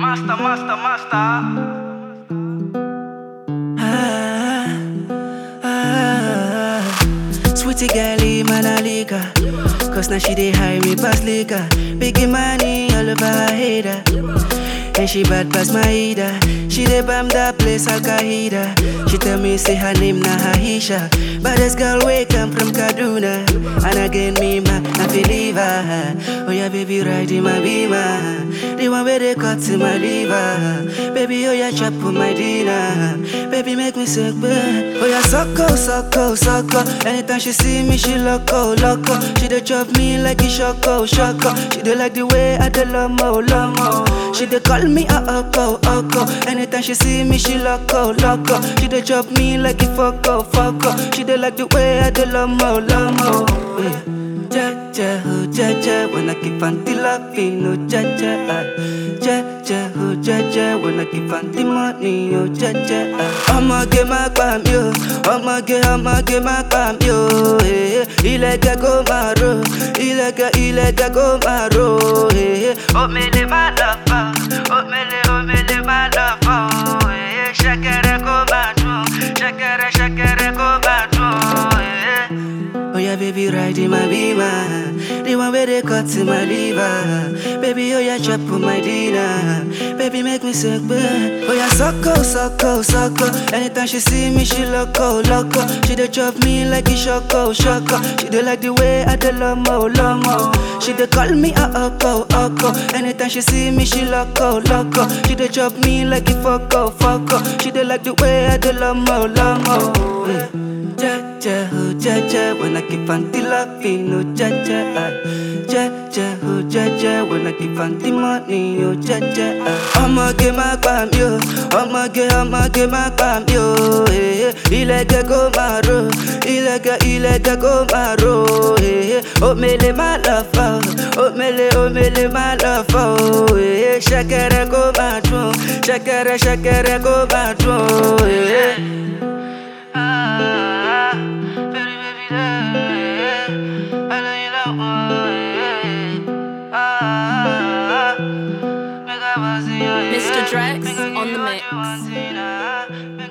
Master, master, master. Ah, ah, Sweetie girlie, man, I like her. Cause now she dey hire me pass liquor. Biggie money all over her head. ah. And she bad pass my heater. She dey bam that place Al Qaeda. She tell me say her name na Aisha. Baddest girl way come from Kaduna. And again me ma, I feel leave her. Oh yeah, baby, ride in my beamer. The one where they cut to my liver. Baby, oh yeah, chop on my dinner. Baby, make me sick, babe. Oh yeah, sucko, sucko, sucko. Anytime she see me, she loco, loco. She dey chop me like a shoko, shoko. She dey like the way I dey lomo, lomo. She dey call me a oko, oko. Anytime she see me, she loco, loco. She dey chop me like a foko, foko. She dey like the way I dey lomo, lomo. Yeah. Ja ja oh ja ja when I keep on the loving oh ja ja ah. Ja ja oh ja ja when I keep on the money oh ja ja ah. Ọmọge má pa mí o, ọmọge ọmọge má pa mí o. eh, eh. Ilẹ̀kẹ̀ kó máa ro, ilẹ̀kẹ̀ ilẹ̀kẹ̀ kó máa ro. eh, eh. Omele má lọ fọ́, omele omele má lọ fọ́. o, eh, eh. Ṣẹ̀kẹ̀rẹ̀ kó máa dùn, ṣẹ̀kẹ̀rẹ̀ ṣẹ̀kẹ̀rẹ̀ kó máa dùn. eh, eh. Oh yeah, baby, ride in my beamer. The one where they cut to my liver. Baby, oh yeah, chop on my dinner. Baby, make me sick, babe. Oh yeah, sucko, sucko, sucko. Anytime she see me, she loco, loco. She dey chop me like a shoko, shoko. She dey like the way I dey lomo, lomo. She dey call me a oko, oko. Anytime she see me, she loco, loco. She dey chop me like a foko, foko. She dey like the way I dey lomo, lomo. Yeah. Ja ja oh ja ja when I keep on the loving oh ja ja ah. Ja ja oh ja ja when I keep on the money oh ja ja ah. Ọmọge má pa mí o, ọmọge ọmọge má pa mí o. eh, eh. Ilẹ̀kẹ̀ kó máa ro, ilẹ̀kẹ̀ ilẹ̀kẹ̀ kó máa ro. eh, eh. Omele má lọ fọ́, omele omele má lọ fọ́. o, eh, eh. Ṣẹ̀kẹ̀rẹ̀ kó máa dùn, ṣẹ̀kẹ̀rẹ̀ ṣẹ̀kẹ̀rẹ̀ kó máa dùn. eh, eh. Ah, baby, baby, yeah. I know you love me, yeah. Ah, make I was in your Mr. head. Drex Make I on give the you what mix. you want, Tina. Make